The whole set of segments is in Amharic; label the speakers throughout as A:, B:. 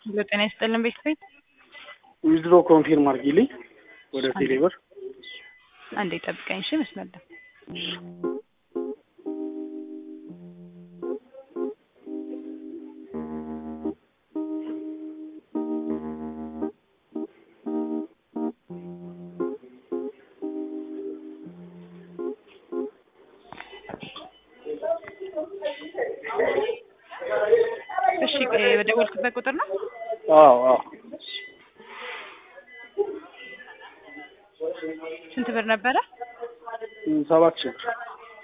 A: ለጤና ይስጥልን ቤተሰብ
B: ዊዝድሮ ኮንፊርም አድርጊልኝ ወደ ቴሌብር።
A: አንዴ ጠብቀኝ እሺ። መስመር ላይ እሺ። በደወልክበት ቁጥር ነው?
B: አዎ አዎ።
A: ስንት ብር ነበረ?
B: ሰባት ሺህ ብር።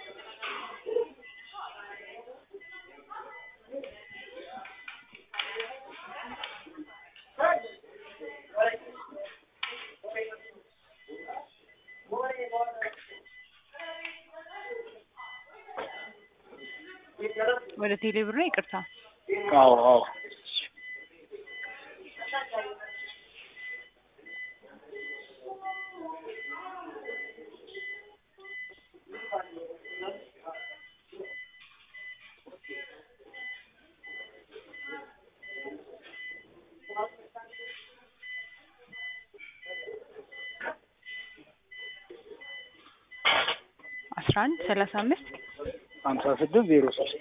A: ወደ ቴሌ ብር ነው? ይቅርታ።
B: አዎ አዎ።
A: አስራ አንድ ሰላሳ አምስት
B: ሀምሳ ስድስት ዜሮ ሶስት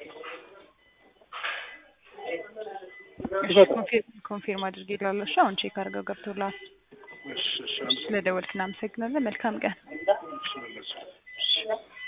A: ኮንፊርም አድርጌ እላለሁ። እሺ አሁን ቼክ አድርገው ገብቶልሃል።
B: እሺ እሺ
A: ስለደወልክ እናመሰግናለን። መልካም ቀን።
B: እሺ